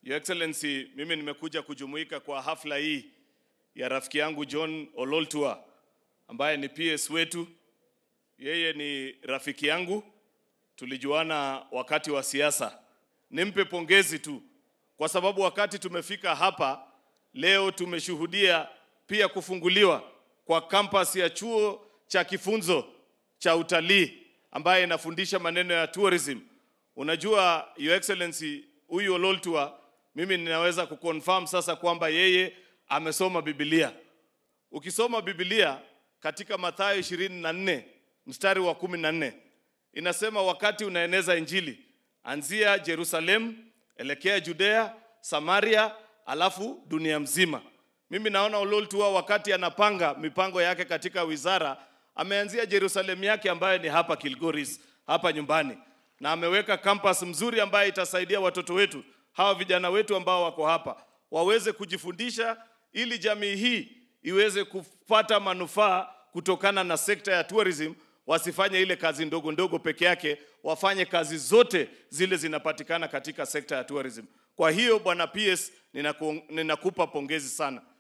Your Excellency, mimi nimekuja kujumuika kwa hafla hii ya rafiki yangu John Ololtua ambaye ni PS wetu. Yeye ni rafiki yangu, tulijuana wakati wa siasa. Nimpe pongezi tu kwa sababu wakati tumefika hapa leo tumeshuhudia pia kufunguliwa kwa kampasi ya chuo cha kifunzo cha utalii ambaye inafundisha maneno ya tourism. Unajua Your Excellency, huyu Ololtua mimi ninaweza kuconfirm sasa kwamba yeye amesoma Biblia. Ukisoma Biblia katika Mathayo 24 mstari wa 14 inasema wakati unaeneza injili, anzia Jerusalem, elekea Judea, Samaria, alafu dunia mzima. Mimi naona Ololtua wakati anapanga mipango yake katika wizara ameanzia Jerusalem yake ambayo ni hapa Kilgoris, hapa nyumbani, na ameweka campus mzuri ambayo itasaidia watoto wetu hawa vijana wetu ambao wako hapa waweze kujifundisha ili jamii hii iweze kupata manufaa kutokana na sekta ya tourism. Wasifanye ile kazi ndogo ndogo peke yake, wafanye kazi zote zile zinapatikana katika sekta ya tourism. Kwa hiyo bwana PS, ninaku, ninakupa pongezi sana.